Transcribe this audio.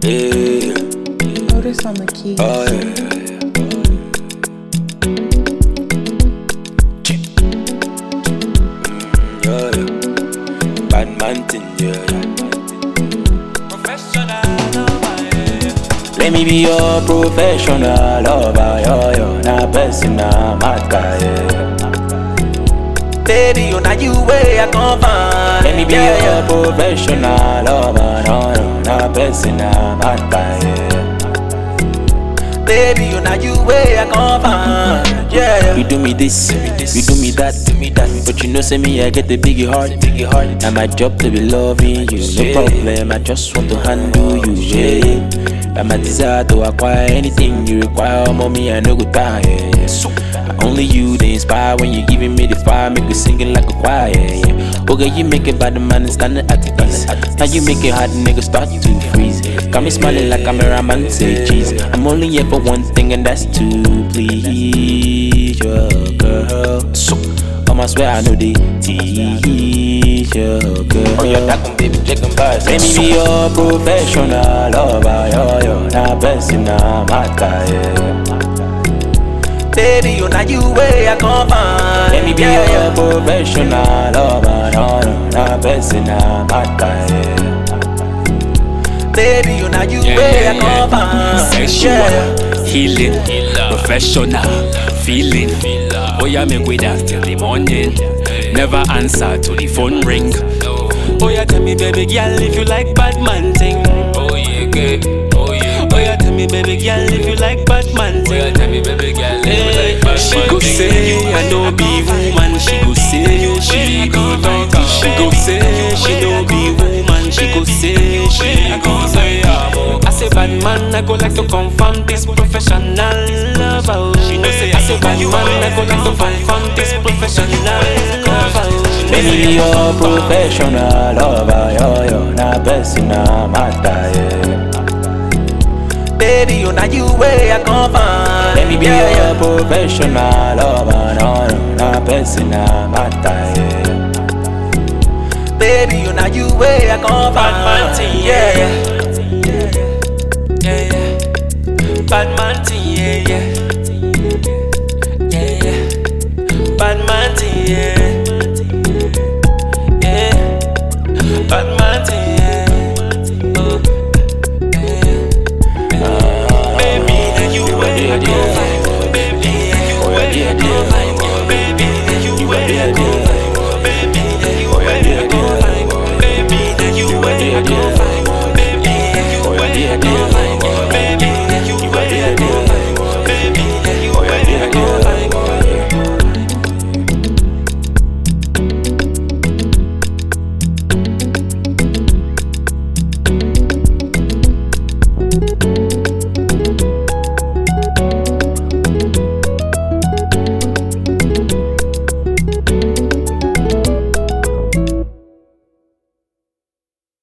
Yeah. Notice on the keys. Oh yeah. Mm, yeah, yeah. Bad man thing, yeah, yeah. Let me be your professional lover, yo, yo, na personal matter, yeah. Baby, you know you way I come find. Let me be your professional lover, no, no, na personal matter, yeah. Baby, you know you way I come find, yeah. You do me this, you do me that, do me that. But you know, say me, I get the biggie heart, biggie heart. Now my job to be loving you, no problem. I just want to handle you, yeah. And my desire to acquire anything you require, mommy, I no go die, yeah. yeah. Only you they inspire when you giving me the fire, make me singing like a choir, yeah. Okay, you make it bad man standing at the ease. Now you make it hard, nigga start to freeze. Got me smiling like cameraman say cheese. I'm only here for one thing and that's to please your girl. So, um, I swear I know they teach your girl. Oh, you're talking, baby, chicken bars. Let me be your professional lover, yo, yo, na personal matter, yeah. Baby, you know you way I come find. Let me be your professional lover, no, no, na personal matter, yeah. Baby, you know you Yeah, way I yeah, come yeah. find. Sexual, Yeah. healing, professional, feeling. Oh yeah, make we dance till the morning. Never answer to the phone ring. Oh yeah, tell me baby girl if you like bad man thing. Oh yeah, gay. Oh yeah. Oh yeah, tell me baby girl if you like bad man thing. Oh yeah, tell me baby girl if you like bad She go say I know be woman. She go say she be donkey. She go say she no be woman. She go say she be I say bad man, I go like to confirm this professional lover. She know say I say bad man, I go like to confirm this professional lover. Let me be your professional lover, yo, yo, na personal matter, yeah. Baby, you know you way I come find. Let me be your professional lover, no, no, na personal matter, yeah. Baby, you know you way I come Bad man find, thing, yeah, yeah, yeah. yeah, yeah. Bad man thing, yeah, yeah, yeah, yeah. Bad man thing, yeah, yeah. Bad man thing, yeah. Oh, yeah. Baby, now you way I go find. Baby, now you way I go find. Baby, now you way I go find. Baby, now you way I go find. Baby, now you way I go find. Baby, now you way I go find. Baby,